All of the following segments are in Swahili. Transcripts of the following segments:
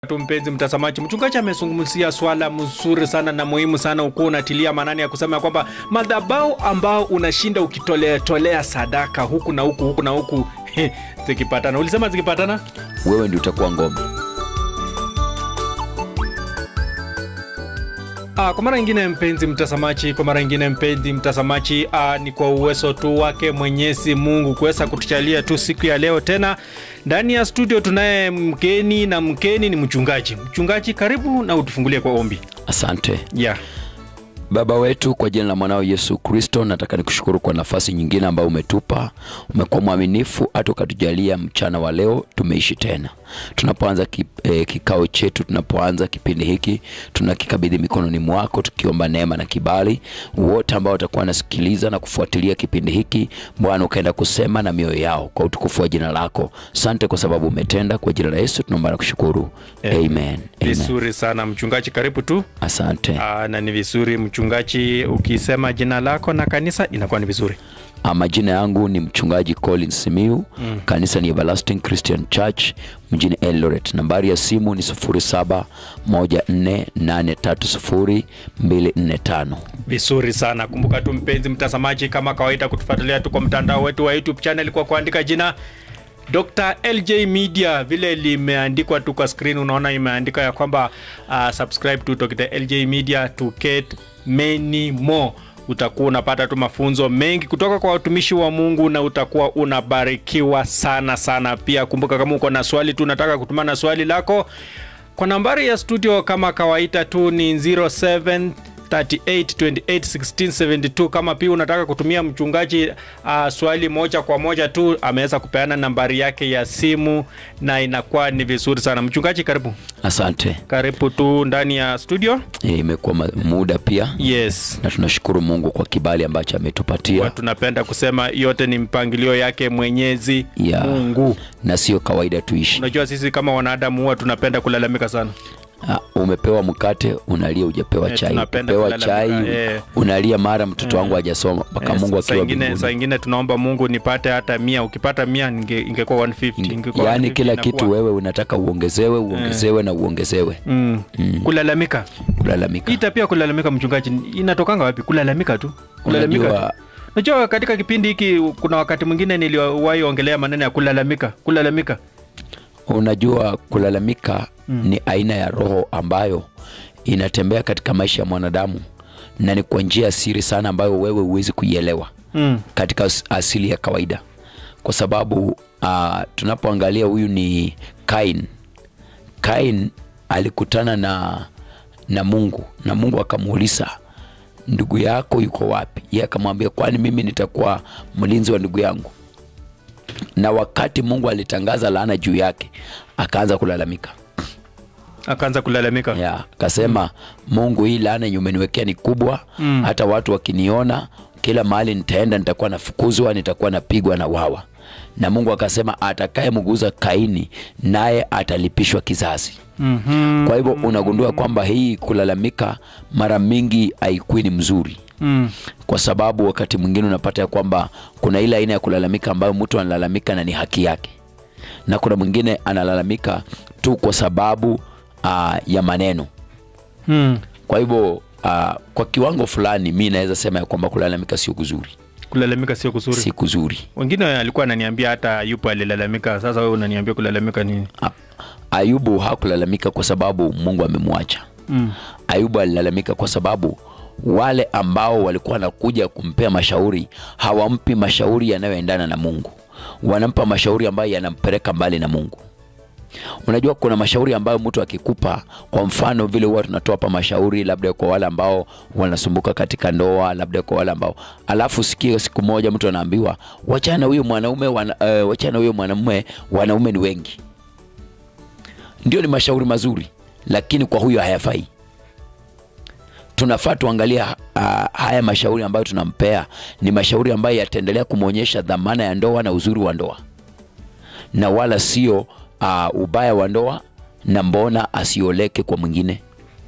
tu mpenzi mtazamaji, mchungaji amezungumzia swala mzuri sana na muhimu sana, ukuwa unatilia maanani ya kusema kwamba madhabahu ambao unashinda ukitolea tolea sadaka huku na huku huku na huku zikipatana, ulisema zikipatana wewe ndio utakuwa ngome. Ah, kwa mara nyingine mpenzi mtazamaji, kwa mara nyingine mpenzi mtazamaji, ah, ni kwa uwezo tu wake Mwenyezi Mungu kuweza kutuchalia tu siku ya leo tena ndani ya studio. Tunaye mgeni na mgeni ni mchungaji. Mchungaji, karibu na utufungulie kwa ombi. Asante Yeah. Baba wetu, kwa jina la mwanao Yesu Kristo, nataka nikushukuru kwa nafasi nyingine ambayo umetupa. Umekuwa mwaminifu hata ukatujalia mchana wa leo tumeishi tena. Tunapoanza ki, eh, kikao chetu, tunapoanza kipindi hiki, tunakikabidhi mikononi mwako, tukiomba neema na kibali. Wote ambao watakuwa wanasikiliza na kufuatilia kipindi hiki, Bwana ukaenda kusema na mioyo yao kwa utukufu wa jina lako. Asante kwa sababu umetenda. Kwa jina la Yesu tunaomba na kushukuru, amen, amen. Vizuri sana mchungaji, karibu tu. Asante. Ah, na ni vizuri mchungaji, ukisema jina lako na kanisa inakuwa ni vizuri. Ah, Majina yangu ni mchungaji Colin Simiu mm. Kanisa ni Everlasting Christian Church mjini Eldoret. Nambari ya simu ni 0714830245. Vizuri sana. Kumbuka tu mpenzi mtazamaji, kama kawaida, kutufuatilia tu kwa mtandao wetu wa YouTube channel kwa kuandika jina Dr. LJ Media vile limeandikwa tu kwa screen, unaona imeandika ya kwamba uh, subscribe to Dr. LJ Media to get many more. Utakuwa unapata tu mafunzo mengi kutoka kwa watumishi wa Mungu na utakuwa unabarikiwa sana sana. Pia kumbuka, kama uko na swali tu unataka kutumana swali lako kwa nambari ya studio kama kawaida tu ni 07 38281672 kama pia unataka kutumia mchungaji uh, swali moja kwa moja tu ameweza kupeana nambari yake ya simu na inakuwa ni vizuri sana mchungaji karibu Asante. karibu tu ndani ya studio Eh, Imekuwa ma- muda pia yes na tunashukuru Mungu kwa kibali ambacho ametupatia Kwa tunapenda kusema yote ni mpangilio yake mwenyezi Ya. mungu na sio kawaida tuishi. unajua sisi kama wanadamu huwa tunapenda kulalamika sana Ah, umepewa mkate unalia, hujapewa Eh, chai. tunapenda Umepewa chai kulalamika, eh. unalia, mara mtoto wangu hajasoma mpaka Eh, Mungu saa akiwa ingine, saa mbinguni. ingine tunaomba mungu nipate hata mia ukipata mia ninge- ingekuwa 150 ingekuwa Yaani 150 kila inakuwa- kitu wewe unataka uongezewe, uongezewe na uongezewe. mm. kulalamika Kulalamika. hii tabia ya kulalamika mchungaji inatokanga wapi kulalamika tu kulalamika Unajua tu. Unajua katika kipindi hiki kuna wakati mwingine niliwahi ongelea maneno ya kulalamika kulalamika Unajua, kulalamika ni aina ya roho ambayo inatembea katika maisha ya mwanadamu na ni kwa njia ya siri sana ambayo wewe huwezi kuielewa mm. katika as- asili ya kawaida, kwa sababu uh, tunapoangalia huyu ni Kain. Kain alikutana na, na Mungu na Mungu akamuuliza ndugu yako yuko wapi? Yeye akamwambia kwani mimi nitakuwa mlinzi wa ndugu yangu? Na wakati Mungu alitangaza laana juu yake, akaanza kulalamika akaanza kulalamika ya akasema, Mungu, hii laana yenye umeniwekea ni kubwa Mm. hata watu wakiniona kila mahali nitaenda, nitakuwa nafukuzwa, nitakuwa napigwa na wawa. Na Mungu akasema, atakaye mguza Kaini naye atalipishwa kizazi. Mhm. Kwa hivyo unagundua kwamba hii kulalamika mara mingi haikuwi ni mzuri Mm. kwa sababu wakati mwingine unapata ya kwamba kuna ile aina ya kulalamika ambayo mtu analalamika na ni haki yake, na kuna mwingine analalamika tu kwa sababu aa, ya maneno. Mm. Kwa hivyo aa, kwa kiwango fulani mi naweza sema ya kwamba kulalamika sio kuzuri, kulalamika sio kuzuri si kuzuri. wengine alikuwa ananiambia hata yupo alilalamika sasa wewe unaniambia kulalamika nini A- Ayubu hakulalamika kwa sababu Mungu amemwacha. mm. Ayubu alilalamika kwa sababu wale ambao walikuwa wanakuja kumpea mashauri hawampi mashauri yanayoendana na Mungu, wanampa mashauri ambayo yanampeleka mbali na Mungu. Unajua, kuna mashauri ambayo mtu akikupa, kwa mfano vile huwa tunatoa hapa mashauri, labda kwa wale ambao wanasumbuka katika ndoa, labda kwa wale ambao, alafu sikia, siku moja mtu anaambiwa wachana huyo mwanaume wana, uh, wachana huyo mwanamume, wanaume ni wengi. Ndio, ni mashauri mazuri, lakini kwa huyo hayafai tunafaa tuangalie uh, haya mashauri ambayo tunampea ni mashauri ambayo yataendelea kumwonyesha dhamana ya ndoa na uzuri wa ndoa, na wala sio uh, ubaya wa ndoa na mbona asioleke kwa mwingine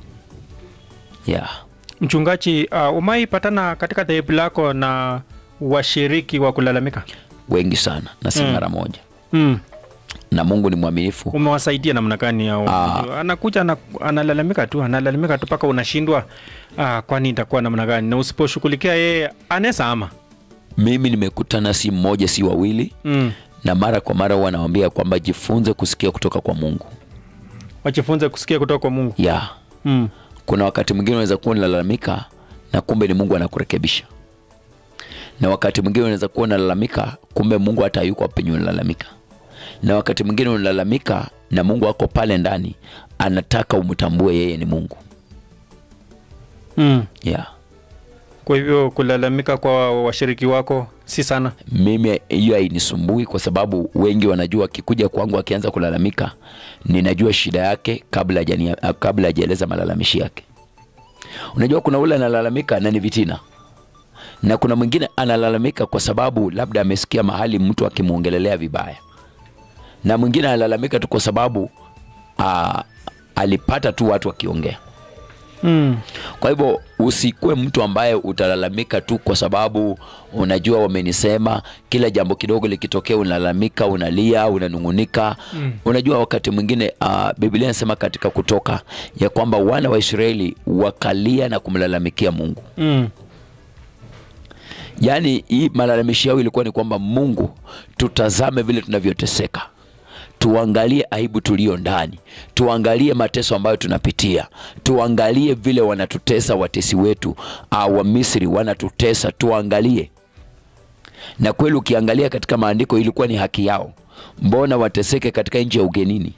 yeah. mchungaji uh, umai patana katika dhehebu lako na washiriki wa kulalamika Wengi sana na si Mm. mara moja mm. na Mungu ni mwaminifu. umewasaidia namna gani au Ah. anakuja ana, analalamika tu analalamika tu mpaka unashindwa ah, kwani itakuwa namna gani na usiposhughulikia yeye anaweza ama Mimi nimekutana si mmoja si wawili, mm. na mara kwa mara huwa nawaambia kwamba jifunze kusikia kutoka kwa Mungu. wajifunze kusikia kutoka kwa mungu Ya, mm. kuna wakati mwingine unaweza kuwa unalalamika na kumbe ni Mungu anakurekebisha, na wakati mwingine unaweza kuwa unalalamika kumbe Mungu hata hayuko penye unalalamika, na wakati mwingine unalalamika na Mungu ako pale ndani, anataka umtambue yeye ni Mungu. Mm. Yeah. kwa hivyo kulalamika kwa washiriki wako si sana Mimi hiyo hainisumbui kwa sababu wengi wanajua, akikuja kwangu akianza kulalamika, ninajua shida yake kabla hajania- kabla hajaeleza malalamishi yake. Unajua, kuna ule analalamika na ni vitina, na kuna mwingine analalamika kwa sababu labda amesikia mahali mtu akimwongelelea vibaya, na mwingine analalamika tu kwa sababu aa, alipata tu watu wakiongea. mm. Kwa hivyo usikuwe mtu ambaye utalalamika tu kwa sababu unajua wamenisema. Kila jambo kidogo likitokea unalalamika, unalia, unanung'unika. Mm. Unajua wakati mwingine uh, Biblia inasema katika Kutoka ya kwamba wana wa Israeli wakalia na kumlalamikia Mungu. Mm. Yaani hii malalamishi yao ilikuwa ni kwamba Mungu, tutazame vile tunavyoteseka, tuangalie aibu tuliyo ndani, tuangalie mateso ambayo tunapitia, tuangalie vile wanatutesa watesi wetu uh, wa Misri wanatutesa, tuangalie. Na kweli ukiangalia katika maandiko ilikuwa ni haki yao, mbona wateseke katika nchi ya ugenini?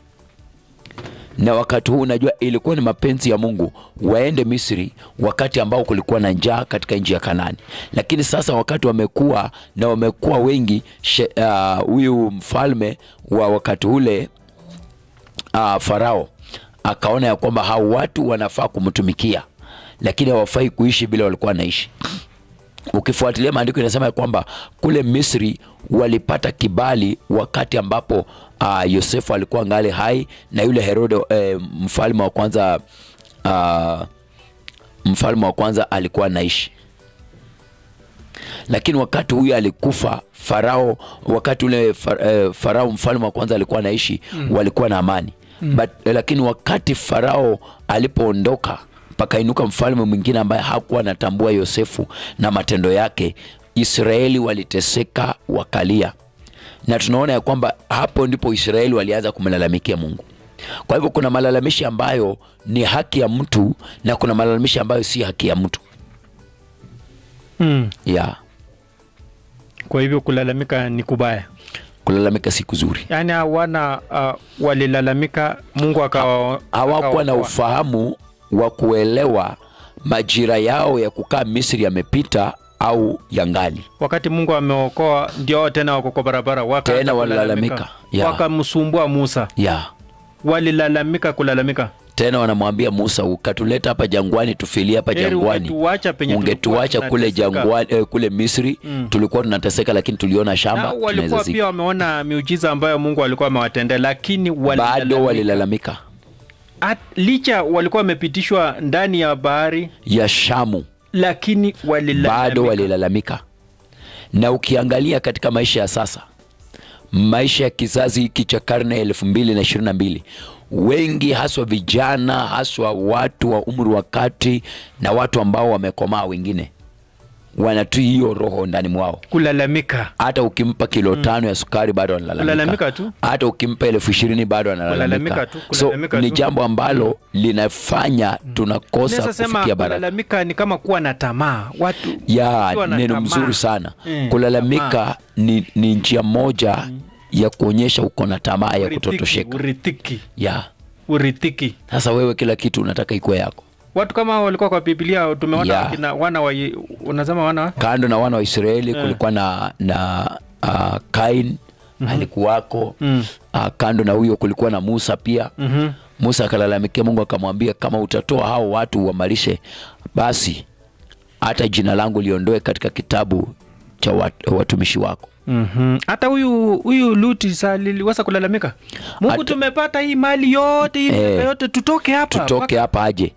na wakati huu unajua ilikuwa ni mapenzi ya Mungu waende Misri wakati ambao kulikuwa na njaa katika nchi ya Kanani, lakini sasa wakati wamekuwa na wamekuwa wengi, she- ah, huyu mfalme wa wakati ule uh, Farao akaona ya kwamba hao watu wanafaa kumtumikia, lakini hawafai kuishi bila walikuwa wanaishi ukifuatilia maandiko inasema ya kwamba kule Misri walipata kibali wakati ambapo uh, Yosefu alikuwa ngali hai na yule Herode eh, mfalme wa kwanza uh, mfalme wa kwanza alikuwa anaishi lakini wakati huyu alikufa Farao, wakati ule far, eh, Farao mfalme wa kwanza alikuwa anaishi mm. walikuwa na amani mm. But, eh, lakini wakati Farao alipoondoka pakainuka mfalme mwingine ambaye hakuwa anatambua Yosefu na matendo yake. Israeli waliteseka wakalia, na tunaona ya kwamba hapo ndipo Israeli walianza kumlalamikia Mungu. Kwa hivyo kuna malalamishi ambayo ni haki ya mtu na kuna malalamishi ambayo si haki ya mtu Mm. yeah. kwa hivyo kulalamika ni kubaya Kulalamika si kuzuri. yaani hawana uh, walilalamika mungu akawa hawakuwa na akawaokoa. ufahamu wa kuelewa majira yao ya kukaa Misri yamepita au yangali. wakati mungu ameokoa ndio wao tena wako kwa barabara wakaanza Tena walilalamika. kulalamika. Yeah. wakamsumbua musa ya walilalamika kulalamika tena wanamwambia Musa, ukatuleta hapa jangwani tufilie hapa Heri jangwani, ungetuacha penye ungetuacha tulikuwa kule tunateseka. jangwani eh, kule Misri Mm. tulikuwa tunateseka, lakini tuliona na shamba tunaweza walikuwa zika. pia wameona miujiza ambayo mungu alikuwa amewatendea lakini Bado walilalamika. walilalamika At- licha walikuwa wamepitishwa ndani ya bahari ya Shamu, lakini walilalamika. bado walilalamika. Na ukiangalia katika maisha ya sasa, maisha ya kizazi hiki cha karne ya elfu mbili na ishirini na mbili wengi haswa vijana haswa watu wa umri wa kati na watu ambao wamekomaa wengine wanatu hiyo roho ndani mwao kulalamika hata ukimpa kilo tano ya sukari bado analalamika Kulalamika tu. hata ukimpa elfu ishirini bado Kulalamika analalamika tu, so kulalamika ni tu. jambo ambalo linafanya tunakosa Naweza sema kufikia baraka kulalamika ni kama kuwa na tamaa watu ya wakiwa na neno tamaa. mzuri sana Mm, kulalamika tamaa. ni, ni njia moja ya kuonyesha uko na tamaa ya Uridhiki, kutotosheka uridhiki ya uridhiki sasa wewe kila kitu unataka ikuwe yako watu kama hao walikuwa kwa biblia tumeona Yeah. wakina wana wa unasema wana wa- kando na wana wa Israeli Eh. kulikuwa na, na uh, Kain alikuwako Mm. uh, kando na huyo kulikuwa na Musa pia Mhm. Musa akalalamikia Mungu akamwambia, kama utatoa hao watu uwamalishe, basi hata jina langu liondoe katika kitabu cha wat, watumishi wako. Mhm. hata huyu huyu luti sa liliweza kulalamika mungu Hata- tumepata hii mali yote hii Eh. miaka yote tutoke hapa Tutoke hapa aje?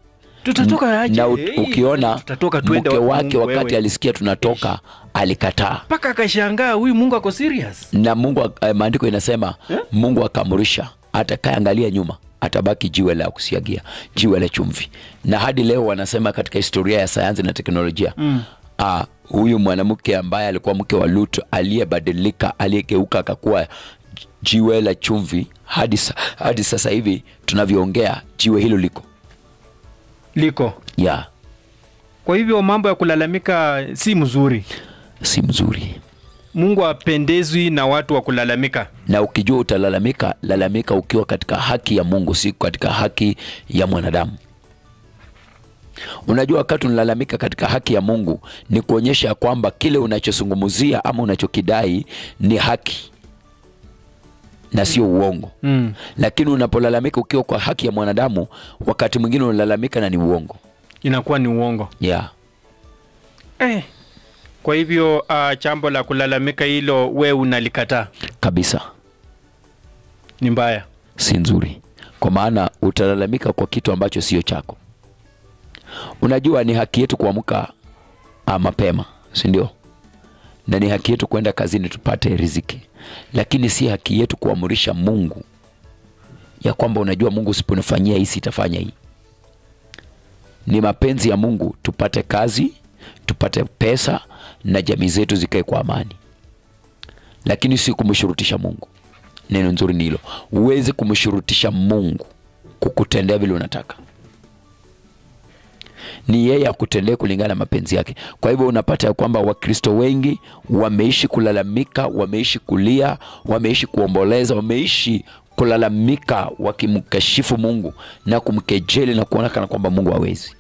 tutatoka aje na u- Hey, ukiona tutatoka tuende mke wapi wake Mungu wakati wewe? alisikia tunatoka alikataa mpaka akashangaa huyu mungu ako serious na mungu ak- eh, maandiko inasema Eh? mungu akaamrisha atakayeangalia nyuma atabaki jiwe la kusiagia jiwe la chumvi na hadi leo wanasema katika historia ya sayansi na teknolojia mm. ah, huyu mwanamke ambaye alikuwa mke wa lut aliyebadilika aliyegeuka akakuwa jiwe la chumvi hadi, sa- hadi sasa hivi tunavyoongea jiwe hilo liko liko ya kwa hivyo mambo ya kulalamika si mzuri si mzuri mungu apendezwi na watu wa kulalamika na ukijua utalalamika lalamika ukiwa katika haki ya mungu si katika haki ya mwanadamu unajua wakati unalalamika katika haki ya mungu ni kuonyesha ya kwamba kile unachozungumzia ama unachokidai ni haki na sio uongo mm. lakini unapolalamika ukiwa kwa haki ya mwanadamu wakati mwingine unalalamika na ni uongo inakuwa ni uongo yeah. eh. kwa hivyo uh, chambo la kulalamika hilo we unalikataa kabisa ni mbaya si nzuri kwa maana utalalamika kwa kitu ambacho sio chako unajua ni haki yetu kuamka ah, mapema si ndio na ni haki yetu kwenda kazini tupate riziki lakini si haki yetu kuamurisha mungu ya kwamba unajua mungu usiponifanyia hii sitafanya hii ni mapenzi ya mungu tupate kazi tupate pesa na jamii zetu zikae kwa amani lakini si kumshurutisha mungu neno nzuri ni hilo huwezi kumshurutisha mungu kukutendea vile unataka ni yeye akutendee kulingana na mapenzi yake kwa hivyo unapata ya kwamba wakristo wengi wameishi kulalamika wameishi kulia wameishi kuomboleza wameishi kulalamika wakimkashifu mungu na kumkejeli na kuona kana kwamba mungu hawezi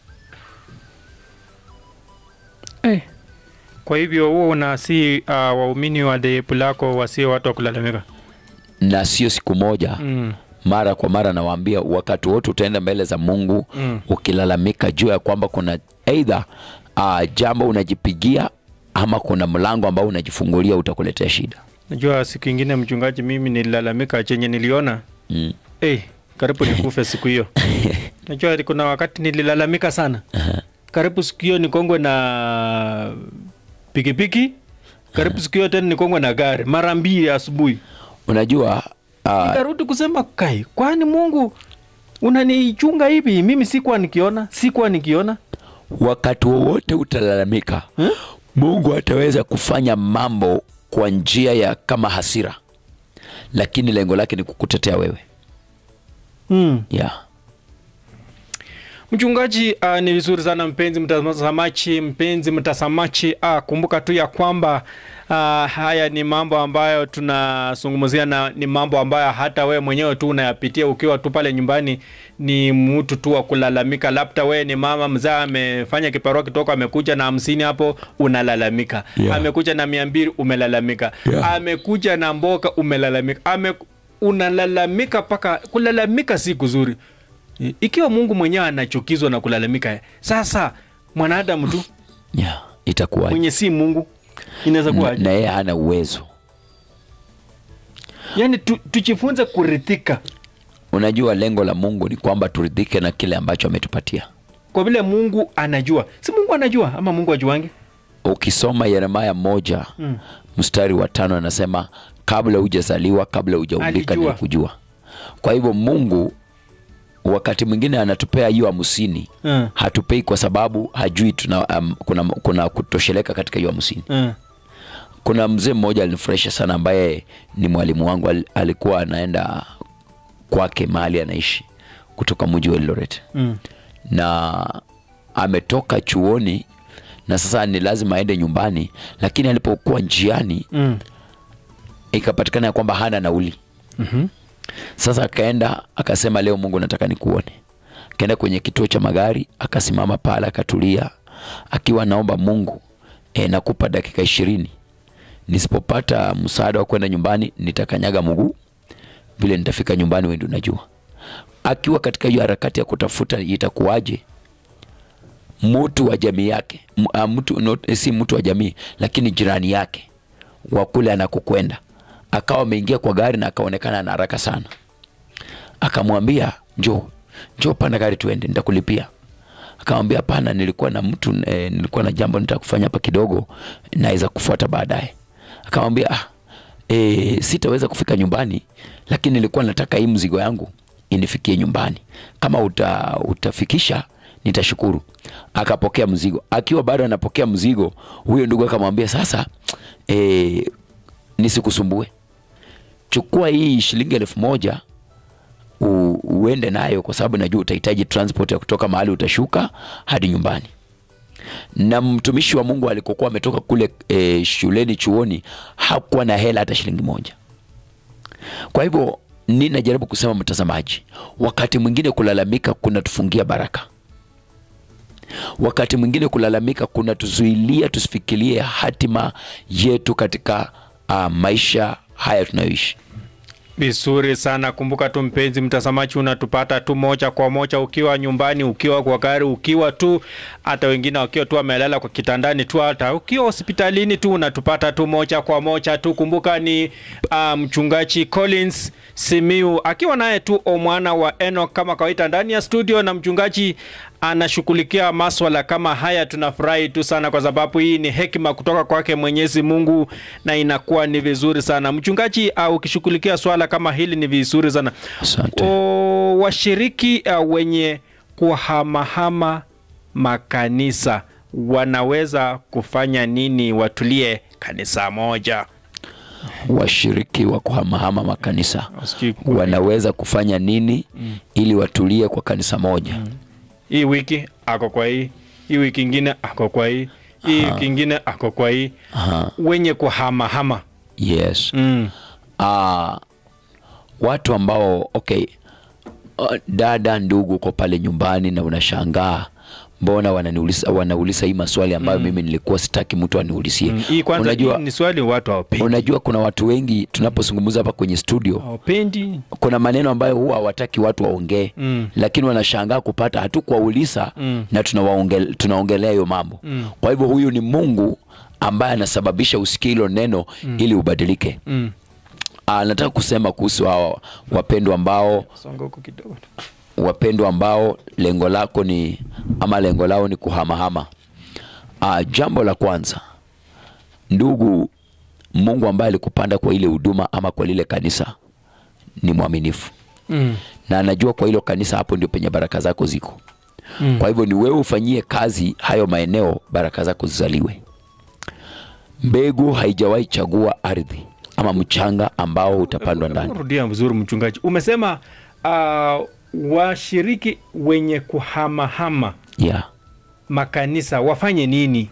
eh. kwa hivyo huo unasi uh, waumini wa dhehebu lako wasio watu wa kulalamika na sio siku moja mm. mara kwa mara nawaambia wakati wote utaenda mbele za mungu Mm. ukilalamika juu ya kwamba kuna eidha uh, jambo unajipigia ama kuna mlango ambao unajifungulia utakuletea shida najua siku ingine mchungaji mimi nililalamika chenye niliona mm. eh, karibu nikufe siku hiyo najua kuna wakati nililalamika sana karibu siku hiyo nikongwe na pikipiki karibu siku hiyo tena nikongwe na gari mara mbili asubuhi unajua uh, nikarudi kusema kai kwani mungu unanichunga hivi mimi sikuwa nikiona sikuwa nikiona wakati wowote utalalamika Hmm? mungu ataweza kufanya mambo kwa njia ya kama hasira lakini lengo lake ni kukutetea wewe hmm. yeah. mchungaji uh, ni vizuri sana mpenzi mtazamaji mpenzi mtazamaji uh, kumbuka tu ya kwamba uh, haya ni mambo ambayo tunazungumzia na ni mambo ambayo hata wewe mwenyewe tu unayapitia ukiwa tu pale nyumbani ni mtu tu wa kulalamika labda wewe ni mama mzaa amefanya kiparua kitoko amekuja na hamsini hapo unalalamika Yeah. amekuja na mia mbili umelalamika Yeah. amekuja na mboka umelalamika Ame, unalalamika mpaka kulalamika si kuzuri I- ikiwa mungu mwenyewe anachukizwa na kulalamika sasa mwanadamu tu Yeah. itakuwa mwenye si mungu inaweza kuwa na yeye hana uwezo yani tu, tujifunze kurithika unajua lengo la mungu ni kwamba turidhike na kile ambacho ametupatia kwa vile mungu anajua si mungu anajua ama mungu ajuange ukisoma yeremaya moja Mm. mstari wa tano anasema kabla hujazaliwa kabla hujaumbika Alijua. nilikujua kwa hivyo mungu wakati mwingine anatupea hiyo hamsini Mm. hatupei kwa sababu hajui tuna, um, kuna, kuna kutosheleka katika hiyo hamsini uh, kuna mzee mmoja alinifurahisha sana ambaye ni mwalimu wangu al, alikuwa anaenda kwake mahali anaishi kutoka mji wa Eldoret mm. na ametoka chuoni na sasa ni lazima aende nyumbani lakini alipokuwa njiani Mm. ikapatikana ya kwamba hana nauli Mhm. sasa akaenda akasema leo mungu nataka nikuone akaenda kwenye kituo cha magari akasimama pale akatulia akiwa naomba mungu e, nakupa dakika ishirini nisipopata msaada wa kwenda nyumbani nitakanyaga mguu vile nitafika nyumbani wendi unajua akiwa katika hiyo harakati ya kutafuta itakuwaje mtu wa jamii yake M- ah, mtu, not, si mtu wa jamii lakini jirani yake wa kule anakokwenda akawa ameingia kwa gari na akaonekana na haraka sana akamwambia njoo njoo panda gari tuende nitakulipia akamwambia hapana nilikuwa na mtu eh, nilikuwa na jambo nitaka kufanya hapa kidogo naweza kufuata baadaye akamwambia ah, eh, sitaweza kufika nyumbani lakini nilikuwa nataka hii mzigo yangu inifikie nyumbani kama uta, utafikisha nitashukuru akapokea mzigo akiwa bado anapokea mzigo huyo ndugu akamwambia sasa eh, nisikusumbue chukua hii shilingi elfu moja u, uende nayo kwa sababu najua utahitaji transport ya kutoka mahali utashuka hadi nyumbani na mtumishi wa mungu alikokuwa ametoka kule e, shuleni chuoni hakuwa na hela hata shilingi moja kwa hivyo ninajaribu kusema mtazamaji wakati mwingine kulalamika kunatufungia baraka wakati mwingine kulalamika kunatuzuilia tusifikirie hatima yetu katika uh, maisha haya tunayoishi Vizuri sana. Kumbuka tu mpenzi mtazamaji, unatupata tu moja kwa moja ukiwa nyumbani, ukiwa kwa gari, ukiwa tu hata wengine wakiwa tu wamelala kwa kitandani tu, hata ukiwa hospitalini tu unatupata tu moja kwa moja tu. Kumbuka ni uh, mchungaji Collins Simiu akiwa naye tu omwana wa Enoch kama kawaida ndani ya studio, na mchungaji anashughulikia maswala kama haya. Tunafurahi tu sana kwa sababu hii ni hekima kutoka kwake Mwenyezi Mungu na inakuwa ni vizuri sana mchungaji, uh, ukishughulikia swala kama hili ni vizuri sana. Asante. O, washiriki uh, wenye kuhamahama makanisa wanaweza kufanya nini watulie kanisa moja? washiriki wa kuhamahama makanisa Sijui ku- wanaweza kufanya nini ili watulie kwa kanisa moja hii wiki ako kwa hii, hii wiki ingine ako kwa hii, hii wiki ingine ako kwa hii, Aha. wenye kuhamahama yes mm. Ah, watu ambao okay uh, dada ndugu uko pale nyumbani na unashangaa mbona wananiuliza wanauliza hii maswali ambayo mimi nilikuwa sitaki mtu aniulizie Mm. Hii kwanza unajua, hii ni swali watu hawapendi, unajua kuna watu wengi tunapozungumza hapa kwenye studio hawapendi kuna maneno ambayo huwa hawataki watu waongee Mm. lakini wanashangaa kupata hatukuwauliza Mm. na tunawaonge- tunaongelea hiyo mambo Mm. kwa hivyo huyu ni mungu ambaye anasababisha usikie hilo neno ili ubadilike mm. Ah, nataka kusema kuhusu hawa wapendwa ambao Songa huku kidogo. wapendwa ambao lengo lako ni ama lengo lao ni kuhamahama. Ah, jambo la kwanza, ndugu, Mungu ambaye alikupanda kwa ile huduma ama kwa lile kanisa ni mwaminifu Mm. na anajua kwa hilo kanisa hapo ndio penye baraka zako ziko. Mm. Kwa hivyo ni wewe ufanyie kazi hayo maeneo, baraka zako zizaliwe. Mbegu haijawahi chagua ardhi ama mchanga ambao utapandwa ndani. Rudia vizuri mchungaji, umesema uh, washiriki wenye kuhamahama Yeah. makanisa wafanye nini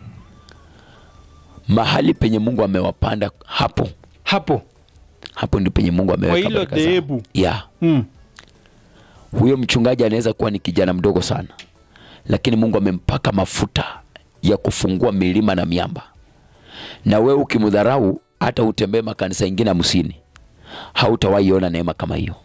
Mahali penye Mungu amewapanda hapo hapo hapo ndio penye Mungu kwa ameweka hilo baraka zao. dhehebu? Yeah. Mm. Huyo mchungaji anaweza kuwa ni kijana mdogo sana, lakini Mungu amempaka mafuta ya kufungua milima na miamba, na wewe ukimdharau, hata utembee makanisa ingine hamsini, hautawahi ona neema kama hiyo.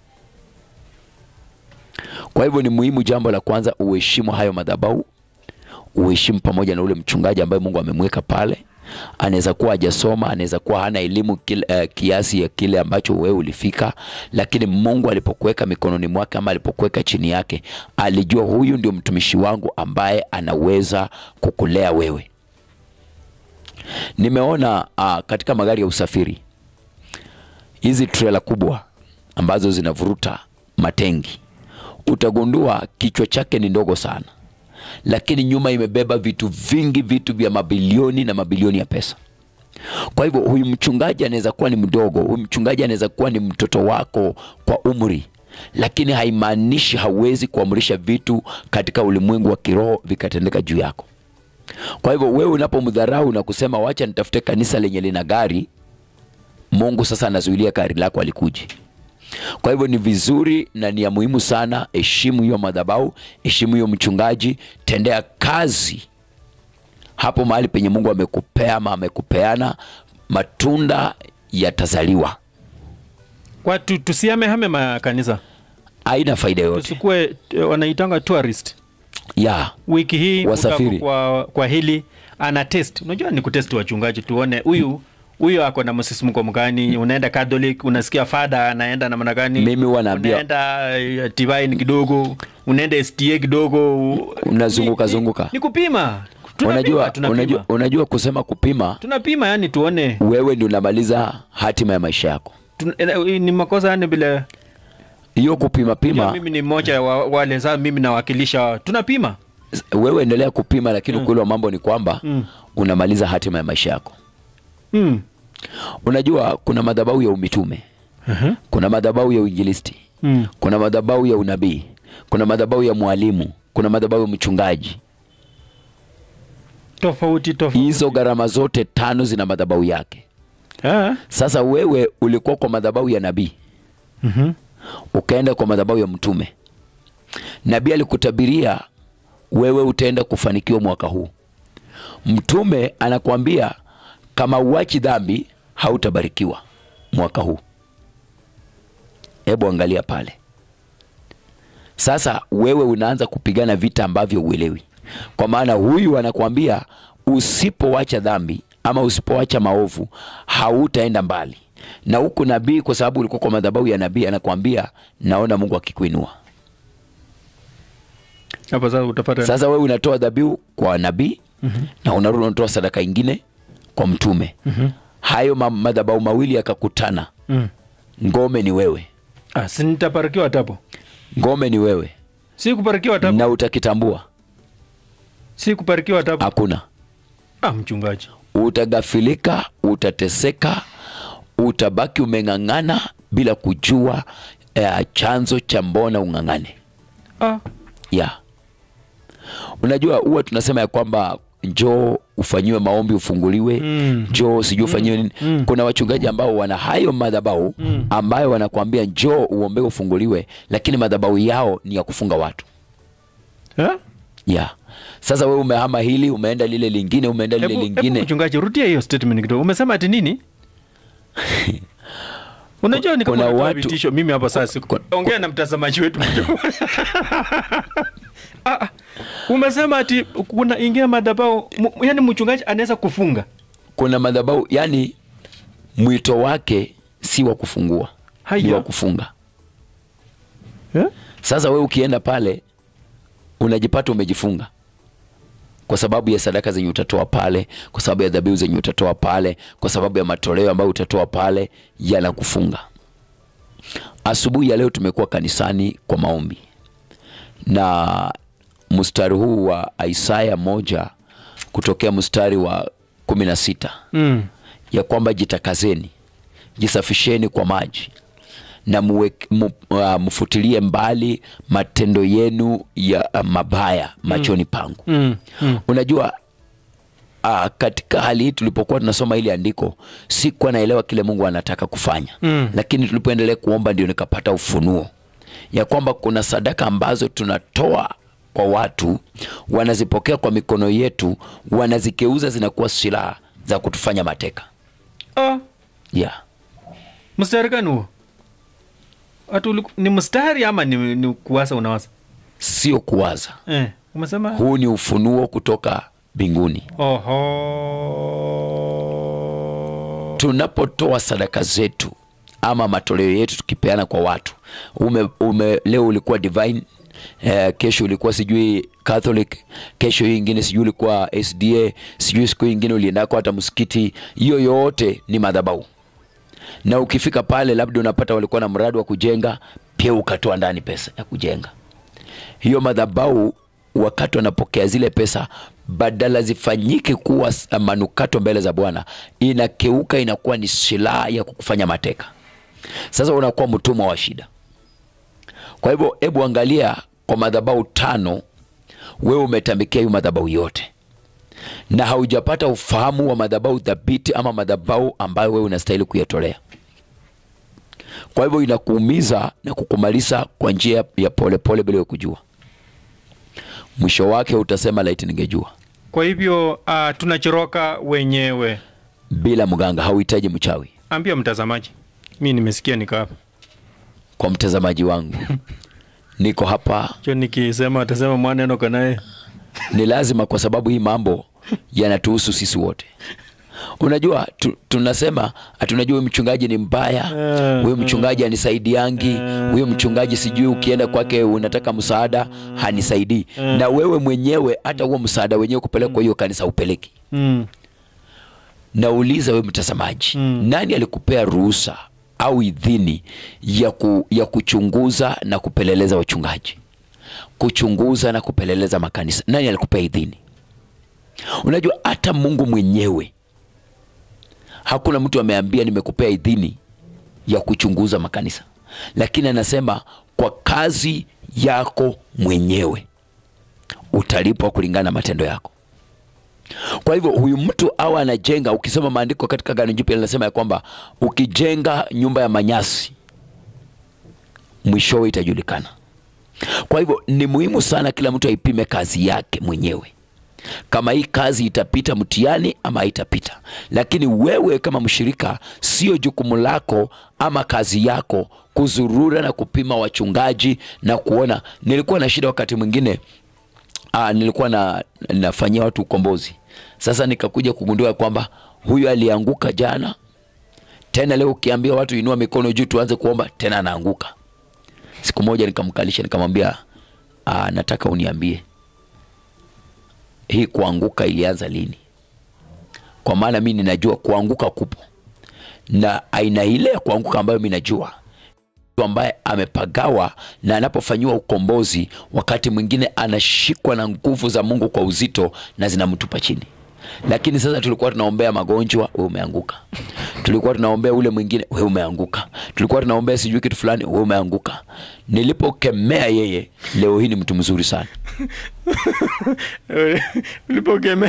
Kwa hivyo ni muhimu, jambo la kwanza, uheshimu hayo madhabahu, uheshimu pamoja na ule mchungaji ambaye Mungu amemweka pale. Anaweza kuwa hajasoma, anaweza kuwa hana elimu kile, eh, kiasi ya kile ambacho wewe ulifika, lakini Mungu alipokuweka mikononi mwake ama alipokuweka chini yake, alijua huyu ndio mtumishi wangu ambaye anaweza kukulea wewe. Nimeona uh, katika magari ya usafiri hizi trela kubwa ambazo zinavuruta matengi, utagundua kichwa chake ni ndogo sana, lakini nyuma imebeba vitu vingi, vitu vya mabilioni na mabilioni ya pesa. Kwa hivyo huyu mchungaji anaweza kuwa ni mdogo, huyu mchungaji anaweza kuwa ni mtoto wako kwa umri, lakini haimaanishi hauwezi kuamrisha vitu katika ulimwengu wa kiroho vikatendeka juu yako. Kwa hivyo wewe unapomdharau na kusema wacha nitafute kanisa lenye lina gari, Mungu sasa anazuilia gari lako alikuji. Kwa hivyo ni vizuri na ni ya muhimu sana, heshimu hiyo madhabahu, heshimu hiyo mchungaji, tendea kazi hapo mahali penye Mungu amekupea ama amekupeana, matunda yatazaliwa. kwa tu, tusihamehame makanisa Haina faida yoyote tusikuwe eh, wanaitanga tourist ya wiki hii Wasafiri. mtu ako kwa, kwa hili ana test unajua ni kutest wachungaji tuone huyu huyu ako na msisimko mgani unaenda catholic unasikia fada anaenda namna gani Mimi huwa naambia- unaenda eh, divine kidogo unaenda STA kidogo u- Unazunguka ni- ni- zunguka. Ni kupima. Tunapima, unajua, tunapima. unajua, unajua kusema kupima Tunapima yani tuone wewe ndio unamaliza hatima ya maisha yako Tun- eh, ni makosa yani bila hiyo kupima Unajua pima mimi ni mmoja wa wale sasa mimi nawakilisha tunapima. wewe endelea kupima lakini ukweli wa mambo ni kwamba Mm. unamaliza hatima ya maisha yako Mm. unajua kuna madhabahu ya umitume Uh-huh. kuna madhabahu ya uinjilisti Mm. kuna madhabahu ya unabii kuna madhabahu ya mwalimu kuna madhabahu ya mchungaji Tofauti tofauti. hizo gharama zote tano zina madhabahu yake Ah. sasa wewe ulikuwa kwa madhabahu ya nabii Mhm. ukaenda kwa madhabahu ya mtume nabii alikutabiria wewe utaenda kufanikiwa mwaka huu mtume anakuambia kama uachi dhambi hautabarikiwa mwaka huu hebu angalia pale sasa wewe unaanza kupigana vita ambavyo uelewi kwa maana huyu anakuambia usipowacha dhambi ama usipowacha maovu hautaenda mbali na huku nabii kwa sababu ulikuwa kwa madhabahu ya nabii anakuambia naona mungu akikuinua Hapo sasa utapata sasa wewe unatoa dhabihu kwa nabii na unarudi unatoa sadaka ingine kwa mtume hayo ma- madhabahu mawili yakakutana Mm. ngome ni wewe Ah, si nitabarikiwa tapo. ngome ni wewe Si kubarikiwa tapo. na utakitambua Si kubarikiwa tapo. hakuna Ah, mchungaji. utagafilika utateseka utabaki umeng'ang'ana bila kujua eh, chanzo cha mbona ung'ang'ane Ah. ya unajua huwa tunasema ya kwamba njoo ufanyiwe maombi ufunguliwe Mm. njoo sijui ufanyiwe nini Mm. kuna wachungaji ambao wana hayo madhabahu Mm. ambayo wanakuambia njoo uombe ufunguliwe lakini madhabahu yao ni ya kufunga watu Eh? ya sasa wewe umehama hili umeenda lile lingine umeenda lile Hebu hebu lingine mchungaji rudia hiyo statement kidogo. Umesema ati nini? Unajua ni kama Kuna unatoa watu- vitisho mimi hapa sasa. siku- Ongea na mtazamaji wetu kidogo. Ah, ah. Umesema ati kuna ingia madhabahu, mu- yaani mchungaji anaweza kufunga. kuna madhabahu yani mwito wake si wa kufungua ni Haya. wa kufunga Eh? sasa wewe ukienda pale unajipata umejifunga kwa sababu ya sadaka zenye utatoa pale kwa sababu ya dhabihu zenye utatoa pale kwa sababu ya matoleo ambayo utatoa pale yanakufunga asubuhi ya leo tumekuwa kanisani kwa maombi na mstari huu wa isaya moja kutokea mstari wa kumi na sita Mm. ya kwamba jitakazeni jisafisheni kwa maji na muwe- mu, uh, mfutilie mbali matendo yenu ya uh, mabaya machoni pangu Mm. Mm. unajua uh, katika hali hii tulipokuwa tunasoma hili andiko sikuwa naelewa kile mungu anataka kufanya Mm. lakini tulipoendelea kuomba ndio nikapata ufunuo ya kwamba kuna sadaka ambazo tunatoa kwa watu wanazipokea kwa mikono yetu wanazikeuza zinakuwa silaha za kutufanya mateka Ah, yeah. mstari gani huo? Ati uliku- ni mstari ama ni, ni kuwasa unawasa? sio kuwaza Eh, umesema? huu ni ufunuo kutoka mbinguni Oho. tunapotoa sadaka zetu ama matoleo yetu tukipeana kwa watu ume, ume, leo ulikuwa divine eh, kesho ulikuwa sijui catholic kesho hii ingine sijui ulikuwa sda sijui siku hii ingine uliendako hata msikiti hiyo yote ni madhabahu na ukifika pale labda unapata walikuwa na mradi wa kujenga pia ukatoa ndani pesa ya kujenga hiyo madhabahu wakati wanapokea zile pesa badala zifanyike kuwa s- manukato mbele za bwana inakeuka inakuwa ni silaha ya kukufanya mateka sasa unakuwa mtumwa wa shida kwa hivyo hebu angalia kwa madhabahu tano wewe umetambikia hiyo madhabahu yote na haujapata ufahamu wa madhabahu dhabiti ama madhabahu ambayo wewe unastahili kuyatolea kwa hivyo inakuumiza na kukumaliza kwa njia ya polepole bila ya kujua mwisho wake utasema laiti ningejua Kwa hivyo uh, tunachoroka wenyewe. bila mganga hauhitaji mchawi Ambia mtazamaji, mi nimesikia niko hapa kwa mtazamaji wangu niko hapa cho, nikisema atasema mwaneno kanaye ni lazima kwa sababu hii mambo yanatuhusu sisi wote unajua tu, tunasema tunajua huyu mchungaji ni mbaya Eh, huyu mchungaji hanisaidiangi huyu mchungaji sijui ukienda kwake unataka msaada hanisaidii na wewe mwenyewe hata huo msaada wenyewe kupelekwa hiyo kanisa upeleki Mm. nauliza wewe mtazamaji Mm. nani alikupea ruhusa au idhini ya, ku, ya kuchunguza na kupeleleza wachungaji kuchunguza na kupeleleza makanisa nani alikupea idhini unajua hata mungu mwenyewe hakuna mtu ameambia nimekupea idhini ya kuchunguza makanisa lakini anasema kwa kazi yako mwenyewe utalipwa kulingana na matendo yako kwa hivyo huyu mtu awa anajenga ukisoma maandiko katika Agano Jipya linasema ya kwamba ukijenga nyumba ya manyasi mwishowe itajulikana kwa hivyo ni muhimu sana kila mtu aipime kazi yake mwenyewe kama hii kazi itapita mtihani ama haitapita lakini wewe kama mshirika sio jukumu lako ama kazi yako kuzurura na kupima wachungaji na kuona nilikuwa na shida wakati mwingine Aa, nilikuwa na nafanyia watu ukombozi sasa nikakuja kugundua kwamba huyu alianguka jana tena leo ukiambia watu inua mikono juu tuanze kuomba tena anaanguka siku moja nikamkalisha nikamwambia "Ah, nataka uniambie hii kuanguka ilianza lini kwa maana mi ninajua kuanguka kupo na aina ile ya kuanguka ambayo mi najua mtu ambaye amepagawa na anapofanyiwa ukombozi wakati mwingine anashikwa na nguvu za mungu kwa uzito na zinamtupa chini lakini sasa tulikuwa tunaombea magonjwa we umeanguka tulikuwa tunaombea ule mwingine we umeanguka tulikuwa tunaombea sijui kitu fulani we umeanguka nilipokemea yeye leo hii ni mtu mzuri sana ulipokemea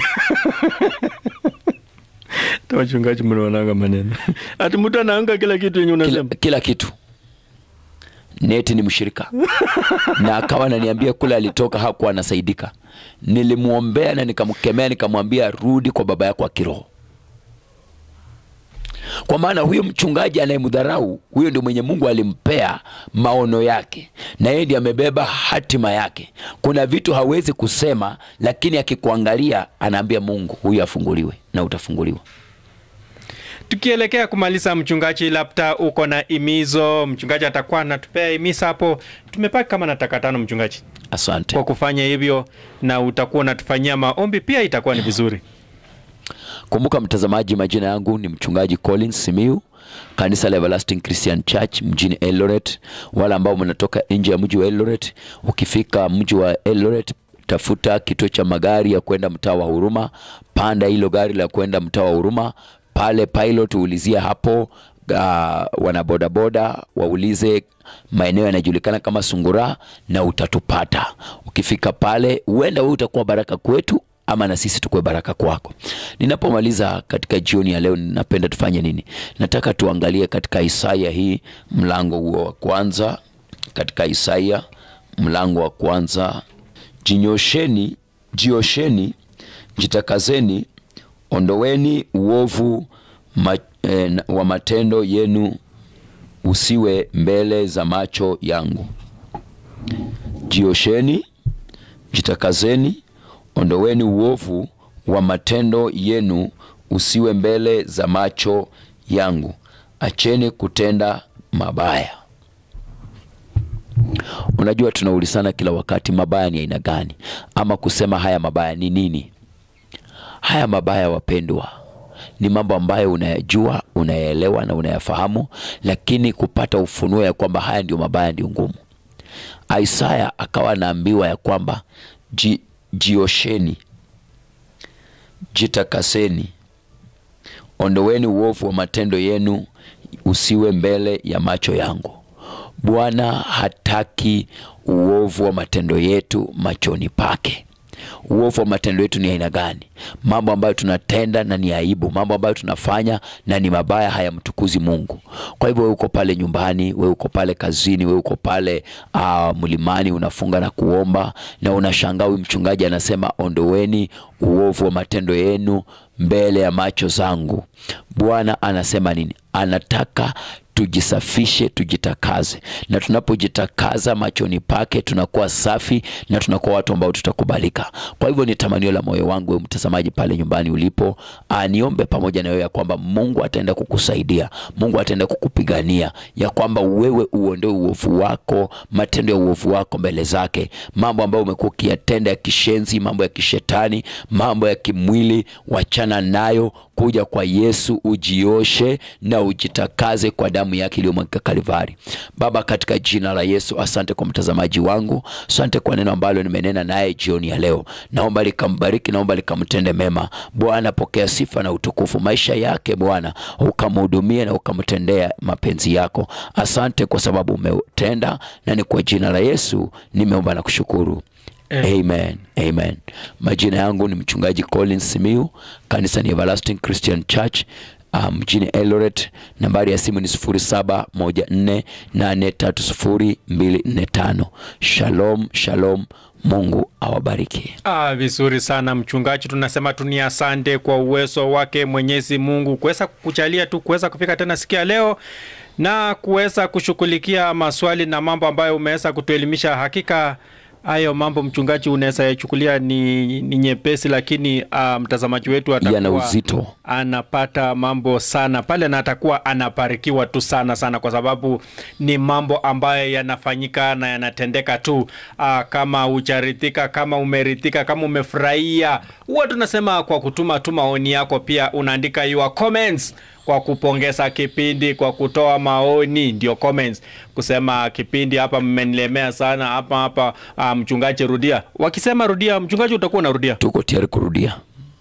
ta wachungaji mnaonanga maneno ati mtu anaanga kila kitu yenye kila, unasema kila kitu neti ni mshirika na akawa ananiambia kule alitoka hakuwa anasaidika nilimwombea na nikamkemea nikamwambia rudi kwa baba yako wa kiroho kwa maana huyo mchungaji anayemdharau huyo ndio mwenye mungu alimpea maono yake na yeye ndiye amebeba hatima yake kuna vitu hawezi kusema lakini akikuangalia anaambia mungu huyu afunguliwe na utafunguliwa tukielekea kumaliza mchungaji labda uko na imizo mchungaji atakuwa anatupea imisa hapo tumepaki kama na taka tano mchungaji asante kwa kufanya hivyo na utakuwa unatufanyia maombi pia itakuwa ni vizuri kumbuka mtazamaji majina yangu ni mchungaji collins simiu kanisa la everlasting christian church mjini eldoret wale ambao mnatoka nje ya mji wa eldoret ukifika mji wa eldoret tafuta kituo cha magari ya kwenda mtaa wa huruma panda hilo gari la kwenda mtaa wa huruma pale pilot uulizia hapo uh, wanabodaboda waulize maeneo yanajulikana kama sungura na utatupata ukifika pale huenda wewe utakuwa baraka kwetu ama na sisi tukuwe baraka kwako ninapomaliza katika jioni ya leo napenda tufanye nini nataka tuangalie katika isaya hii mlango huo wa kwanza katika isaya mlango wa kwanza jinyosheni jiosheni jitakazeni ondoweni uovu ma, eh, na- wa matendo yenu usiwe mbele za macho yangu jiosheni jitakazeni ondoweni uovu wa matendo yenu usiwe mbele za macho yangu acheni kutenda mabaya unajua tunaulizana kila wakati mabaya ni aina gani ama kusema haya mabaya ni nini haya mabaya wapendwa ni mambo ambayo unayajua unayaelewa na unayafahamu lakini kupata ufunuo ya kwamba haya ndio mabaya ndio ngumu isaya akawa anaambiwa ya kwamba ji, jiosheni jitakaseni ondoweni uovu wa matendo yenu usiwe mbele ya macho yangu bwana hataki uovu wa matendo yetu machoni pake uovu wa matendo yetu ni aina gani mambo ambayo tunatenda na ni aibu mambo ambayo tunafanya na ni mabaya hayamtukuzi mungu kwa hivyo we uko pale nyumbani we uko pale kazini we uko pale uh, mlimani unafunga na kuomba na unashangaa huyu mchungaji anasema ondoweni uovu wa matendo yenu mbele ya macho zangu bwana anasema nini anataka tujisafishe tujitakaze na tunapojitakaza machoni pake tunakuwa safi na tunakuwa watu ambao tutakubalika kwa hivyo ni tamanio la moyo wangu wewe mtazamaji pale nyumbani ulipo ah, niombe pamoja na wewe ya kwamba mungu ataenda kukusaidia mungu ataenda kukupigania ya kwamba wewe uondoe uovu wako matendo ya uovu wako mbele zake mambo ambayo umekuwa ukiyatenda ya kishenzi mambo ya kishetani mambo ya kimwili wachana nayo kuja kwa yesu ujioshe na ujitakaze kwa damu yake iliyomwagika kalivari baba katika jina la yesu asante kwa mtazamaji wangu asante kwa neno ambalo nimenena naye jioni ya leo naomba likambariki naomba likamtende mema bwana pokea sifa na utukufu maisha yake bwana ukamhudumie na ukamtendea mapenzi yako asante kwa sababu umetenda na ni kwa jina la yesu nimeomba na kushukuru Amen. Amen. Majina yangu ni mchungaji Collins Simiu, kanisa ni Everlasting Christian Church uh, mjini Eldoret. Nambari ya simu ni 0714830245. Shalom, shalom. Mungu awabariki. Ah, vizuri sana mchungaji, tunasema tu ni asante kwa uwezo wake Mwenyezi Mungu kuweza kukujalia tu kuweza kufika tena siku ya leo na kuweza kushughulikia maswali na mambo ambayo umeweza kutuelimisha. Hakika hayo mambo mchungaji, unaweza yachukulia ni, ni nyepesi, lakini uh, mtazamaji wetu Yana atakuwa uzito. anapata mambo sana pale na atakuwa anabarikiwa tu sana sana, kwa sababu ni mambo ambayo yanafanyika na yanatendeka tu. Aa, kama hujaridhika, kama umeridhika, kama umefurahia, huwa tunasema kwa kutuma tu maoni yako, pia unaandika your comments kwa kupongeza kipindi, kwa kutoa maoni, ndio comments, kusema kipindi hapa mmenilemea sana hapa hapa. Uh, mchungaji rudia, wakisema rudia, mchungaji utakuwa unarudia, Tuko tayari kurudia.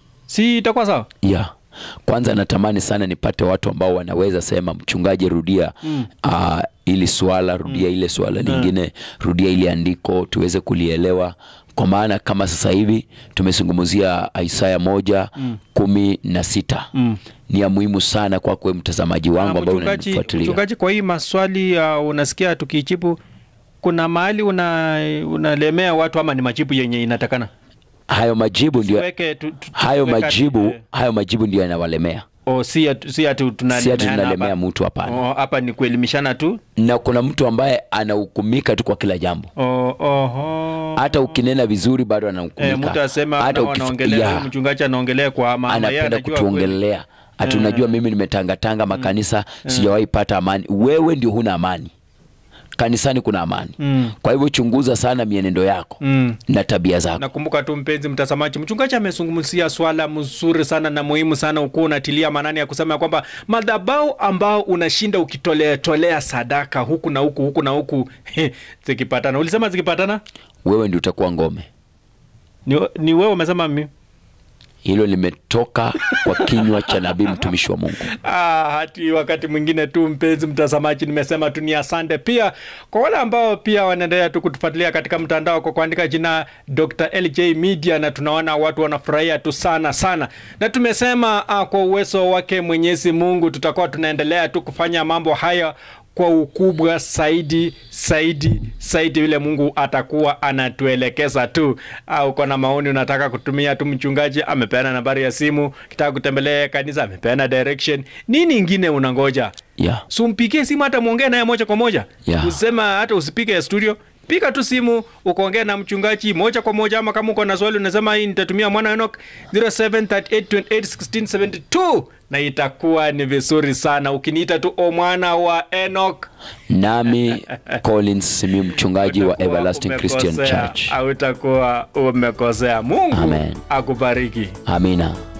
si itakuwa sawa? ya kwanza natamani sana nipate watu ambao wanaweza sema mchungaji rudia mm. uh, ili swala rudia ile swala lingine rudia ile andiko tuweze kulielewa kwa maana kama sasa hivi tumezungumzia Isaya moja mm. kumi na sita mm. ni ya muhimu sana kwako wewe mtazamaji wangu Na ambao mchungaji, unanifuatilia mchungaji, kwa hii maswali uh, unasikia tukijibu, kuna mahali una unalemea watu ama ni majibu yenye inatakana? hayo majibu ndio Tuweke tu- tu- hayo tuweka- majibu eh, hayo majibu ndio yanawalemea o, si ati si ati si tunalemeana ati tunalemea hapa. mtu hapana O, hapa ni kuelimishana tu. na kuna mtu ambaye anahukumika tu kwa kila jambo O, oho. hata ukinena vizuri bado Eh, anahukumika mtu asema hata na ukif- wanaongelea ya, mchungaji anaongelea kwa maana yeye anapenda anajua kweli. kutuongelea ati unajua mimi nimetangatanga makanisa sijawahi pata amani wewe ndio huna amani kanisani kuna amani Mm. kwa hivyo chunguza sana mienendo yako Mm. na tabia zako Nakumbuka tu mpenzi mtazamaji, mchungaji amezungumzia swala mzuri sana na muhimu sana, ukuwa unatilia maanani ya kusema ya kwamba madhabahu ambao unashinda ukitolea tolea sadaka huku na huku huku na huku zikipatana, ulisema zikipatana wewe ndio utakuwa ngome ni, ni wewe umesema mimi hilo limetoka kwa kinywa cha nabii mtumishi wa mungu Ah, hati wakati mwingine tu mpenzi mtazamaji, nimesema tu ni asante pia kwa wale ambao pia wanaendelea tu kutufuatilia katika mtandao kwa kuandika jina Dr. LJ Media, na tunaona watu wanafurahia tu sana sana, na tumesema ah, kwa uwezo wake Mwenyezi Mungu tutakuwa tunaendelea tu kufanya mambo haya kwa ukubwa zaidi zaidi zaidi, vile Mungu atakuwa anatuelekeza tu. Au uko na maoni unataka kutumia tu, mchungaji amepeana nambari ya simu, kitaka kutembelea kanisa amepeana direction. Nini ingine unangoja? yeah. Sumpigie simu hata muongee naye moja kwa moja. Yeah. Usema hata usipige ya studio. Piga tu simu ukaongea na mchungaji moja kwa moja, ama kama uko na swali unasema hii nitatumia mwana Enoch 0738281672 na itakuwa ni vizuri sana ukiniita tu o mwana wa Enoch. nami collins simi mchungaji wa Utakuwa everlasting christian umekosea, church au utakuwa umekosea. Mungu Amen. akubariki. amina